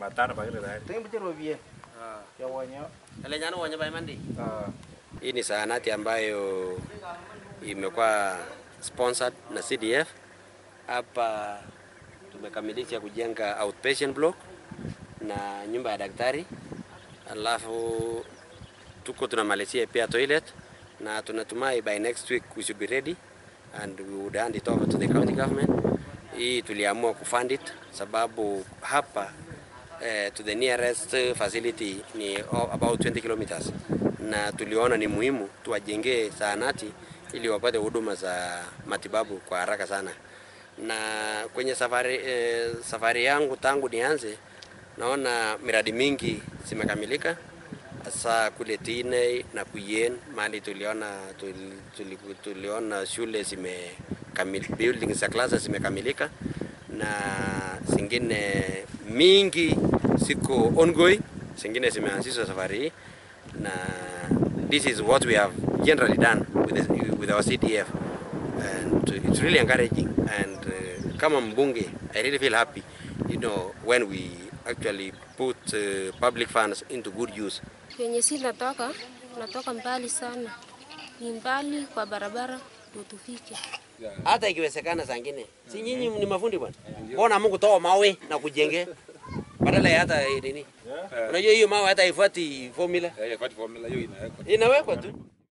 matano pakile tayari. Tengi ropien ya wanyo. Elenyana uonye pa imandi. Ah. Hii ni zahanati ambayo imekuwa sponsored na CDF. Hapa tumekamilisha kujenga outpatient block na nyumba ya daktari, alafu tuko tunamalizia pia toilet na tunatumai by next week we should be ready and we would hand it over to the county government. Hii tuliamua kufund it sababu hapa eh, to the nearest eh, facility ni o- about 20 kilometers, na tuliona ni muhimu tuwajengee zahanati ili wapate huduma za matibabu kwa haraka sana. Na kwenye safari, eh, safari yangu tangu nianze naona miradi mingi zimekamilika hasa kule Tine na Kuyen mahali tuliona tuli, tuli, tuliona shule zimekamilika, buildings za classes zimekamilika na zingine mingi ziko ongoing, zingine zimeanzishwa safari hii na this is what we have generally done with, the, with our CDF and it's really encouraging and uh, kama mbunge I really feel happy you know when we actually put uh, public funds into good use Penye si natoka, natoka mbali sana, ni mbali kwa barabara ndio tufike. hata ikiwezekana saa ingine si nyinyi ni mafundi bwana, mbona Mungu toa mawe na kujenge badala ya hata nini? Unajua hiyo mawe hata haifuati formula, Eh, kwa formula hiyo inawekwa. inawekwa tu.